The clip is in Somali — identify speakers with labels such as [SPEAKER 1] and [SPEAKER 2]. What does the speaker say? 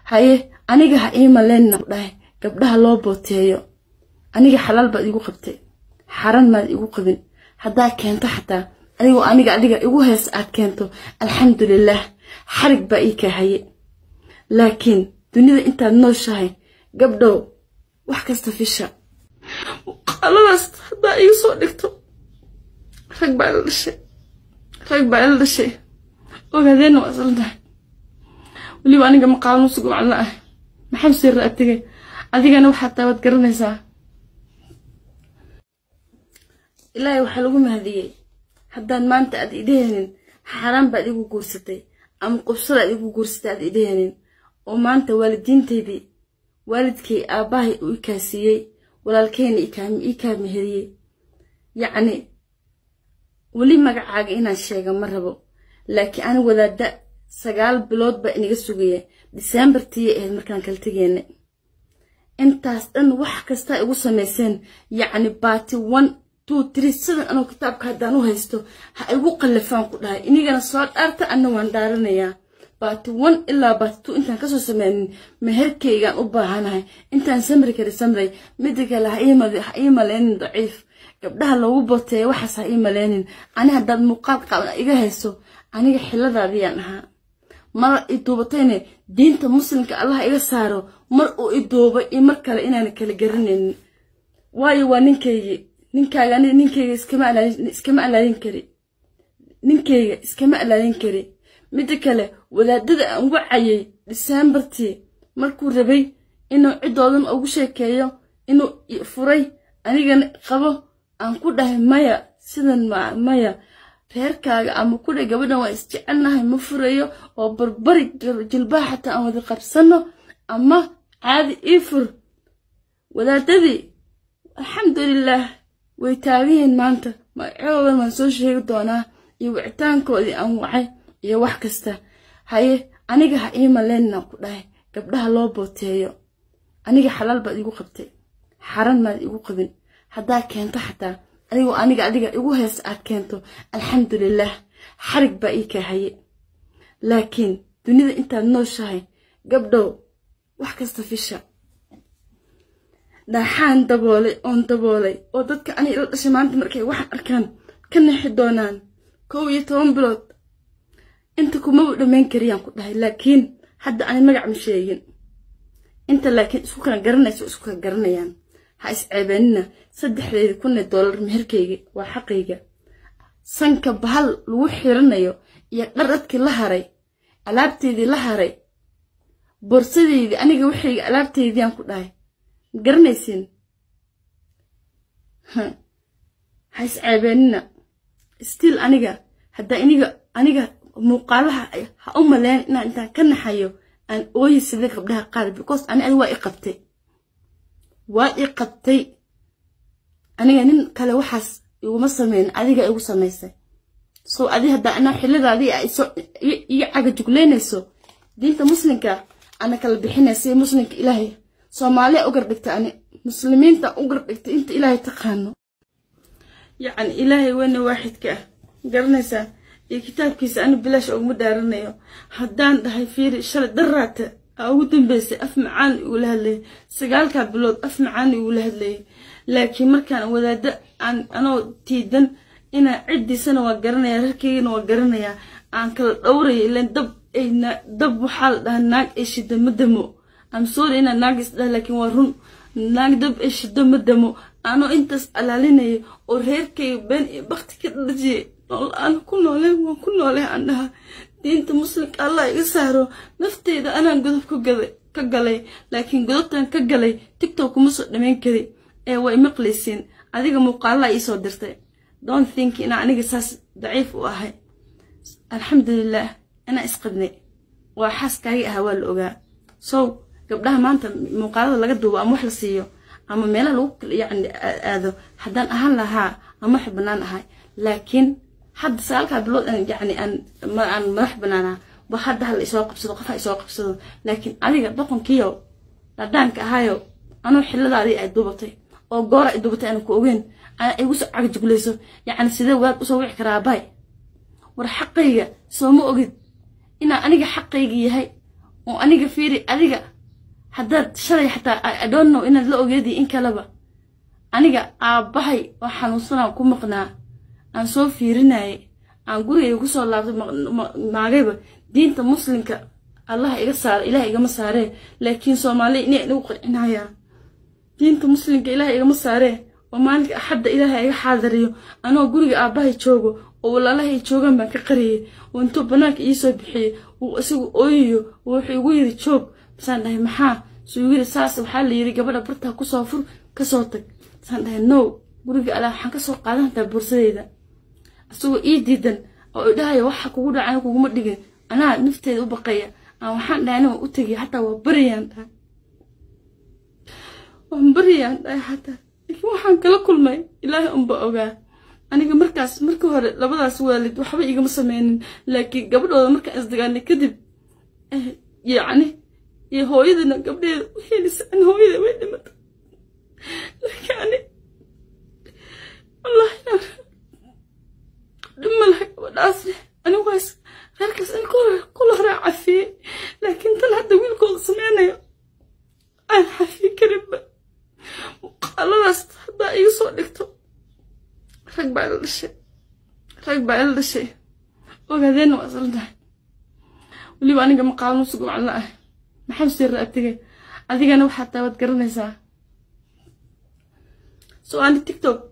[SPEAKER 1] haye aniga ha ii maleenna ku dhahay gabdhaha loo booteeyo aniga xalaal baad igu qabtay xaran maad igu qabin haddaa keento xataa adigoo aniga adiga igu hees aad keento alxamdulilaah xarig baa ii kaa haye laakiin dunida intaad nooshahay gabdhow wax kasta fisha muuqaaladaas haddaa iga soo dhigto rag baa ila dhashay rag baa ila dhashay ogaadeenna waa isla tahay weliba aniga maqaalmo sugu macno ah maxaa sirra atigay adigana waxaa taa waad garanaysaa ilaahay waxaa lagu mahadiyey haddaan maanta aad idheheenin xaaraan baad igu guursatay ama qubsada aad igu guursatay aad idheheenin oo maanta waalidiinteydii waalidkay aabbahay uu ikaasiiyey walaalkeyna ii kaa meheriyey yacni weli magacaaga inaan sheega ma rabo laakiin ani wadaada sagaal bilood baa inaga sugaya diseembartiiya ahayd markaan kala tegeena intaas dhan wax kastaa igu samayseen yacni baati one two three sidan anoo kitaabka haddaan u haysto ha igu qallafaan ku dhahay inigana soo dhaarta anna waan dhaaranayaa baati one ilaa baati two intaan kasoo sameynin meherkaygaan u baahanahay intaan samri kari samray mida kale ha ii maleynin daciif gabdhaha loogu boteeya waxaas ha ii maleynin ani haddaad muuqaal qaaban iga hayso aniga xiladaadiyaan ahaa mar i duubatayne diinta muslimka allah iga saaro mar uu i duubay iyo mar kale inaana kala garanaynin waayo waa ninkaygii ninkaaga aniga ninkayga iskama alaadin kari ninkayga iskama alaadin kari midda kale wadaadada aan wacayay diseembartii markuu rabay inuu ciddoodan ugu sheekeeyo inuu furay anigana qabo aan ku dhahay maya sidan maya reerkaaga ama kudhay gabadhan waa isjecelnahay ma furayo oo barbari jilbaha xataa aan wada qabsano ama caadi ii fur wadaadadii alxamdulilaah way taaganyihiin maanta magacoodan waan soo sheegi doonaa iyo wicitaankoodii aan wacay iyo wax kasta haye aniga ha ii maleenna ku dhahay gabdhaha loo booteeyo aniga xalaal baad igu qabtay xaran maad igu qabin haddaa keento xataa adigoo aniga adiga igu hees aad keento alxamdulilaah xarig baa ii kaa haye laakiin dunida intaad nooshahay gabdhow wax kasta fisha dhaaxaan daboolay oon daboolay oo dadka aniga ila dhashay maanta markay waxaan arkaan ka nexi doonaan kow iyo toban bilood inta kumaba dhammayn kariyaan ku dhahay laakiin hadda ani magac ma sheegin inta laakiin isku kala garanayso isku kala garanayaan ha isceebeenina saddexdeedi kunee doolar meherkayga waa xaqayga sanka bahal lagu xiranayo iyo dharadkii la haray alaabteydii la haray borsadeydii aniga waxayga alaabteydiiyaan ku dhahay ma garanaysiin ha isceebeenina stiil aniga haddaa iniga aniga muuqaalaha ha u maleyn inaan intaan ka naxayo aan ooyi sida gabdhaha qaar because ani adi waa i qabtay waa i qabtay aniga nin kale waxaas iguma sameyn adiga igu samaysay so adi haddaa anaa xiladaadii iyo cagajugleynayso diinta muslimka ana kala bixinaysa muslimka ilaahay soomaaliya u gardhigta ani muslimiinta u gardhigta inta ilaahay taqaano yacni ilaahay weyne waaxidka ah garanaysaa iyo kitaabkiisa ani bilaash uguma dhaaranayo haddaan dhahay fiiri shalay daraata aa ugu dambeysay af macaan igula hadlayay sagaalkaa bilood af macaan igula hadlayay laakiin markaan wadaado aan anoo tiidan inaa ciddiisana waa garanayaa rarkaygana waa garanayaa aan kala dhowraya ilan dab ay dab waxaa la dhahaa naag ay shida ma damo am sorry inaa naag isdhaha laakiin waa run naag dab ay shido ma damo anoo intaas alaalinayo oo reerkayga been iyo bakti ka dhajiyay nool aan ku nooleen waan ku noolee aan dhaha diinta muslimka allah iga saaro nafteyda anaan godob ka galay laakiin godobtan ka galay tigtok kuma soo dhamayn kari ee way maqlaysiin adiga muuqaalaa iisoo dirtay don't think inaa aniga saas daciif u ahay alxamdulilaah inaa isqabnay waa xaaskaagii ahaa waa la ogaa sow gabdhaha maanta muuqaalada laga duubo ama wax la siiyo ama meelaha lagu yacni aado haddaan ahaan lahaa ama wax bannaan ahay laakiin hadda sagaalkaa bilood yacni aan aan madax bannaanaa ba hadda hala isoo qabsado qof ha isoo qabsado laakiin adiga doqonkiyo dhadhaanka ahaayo anuu xiladaadii ay duubatay oo goora ay duubatay aan ku ogeyn igu soo cagjuglayso yacni sidee waad usoo wici karaa baay war xaqayga sooma ogid inaa aniga xaqayga yahay oo aniga fiiri adiga haddaad shalay xataa I don't know inaad la ogeedii in kaleba aniga aabbahay oo xanuunsanaa ku maqnaa aan soo fiirinayay aan gurigayga kusoo laabtay maagayba diinta muslimka allah iga saara ilaah igama saaree laakiin soomaaliya inay inagu qancinayaan diinta muslimka ilaah igama saaree oo maalinka axadda ilaahay iga xaadariyo anoo guriga aabbahay joogo oo walaalahay joogaan baan ka qariyay oo intuu bannaanka iisoo bixiyey uu isagu ooyayo oo wuxuu igu yiri joog basaan dhahay maxaa suu igu yiri saas waxaa la yiri gabadha bartaa kusoo fur kasoo tag basaan dhahay no guriga alaa waxaan kasoo qaadan hataa bursadeyda isagoo ii diidan oo idhahaya waxa kugu dhacana kuguma dhigin anaa nafteeda u baqaya aan waxaan dhahay aniga u tegay xataa waa baryaan dhahay waan baryaan dhahay xataa laakiin waxaan kala kulmay ilaahay unba ogaa aniga markaas markii hore labadaas waalid waxba igama sameynin laakiin gabadhooda markaan isdagaalnay kadib yacni iyo hooyadana gabdheeda u helisa an hooyada way dhimatay laakiin ani wallahi dhima laha gabadhaasne anigu waas reerkaas in kula horaa cafiyey laakiin tan hadda wiilkooda sameynayo aan xafiyi karinba muuqaaladaas haddaa iga soo dhigto rag baa ila dhashay rag baa ila dhashay ogaadeenna waa isla tahay weliba aniga maqaalmo sugumacla ah maxaa sii raatigay adigana waxaa taa waad garanaysaa so ani tiktok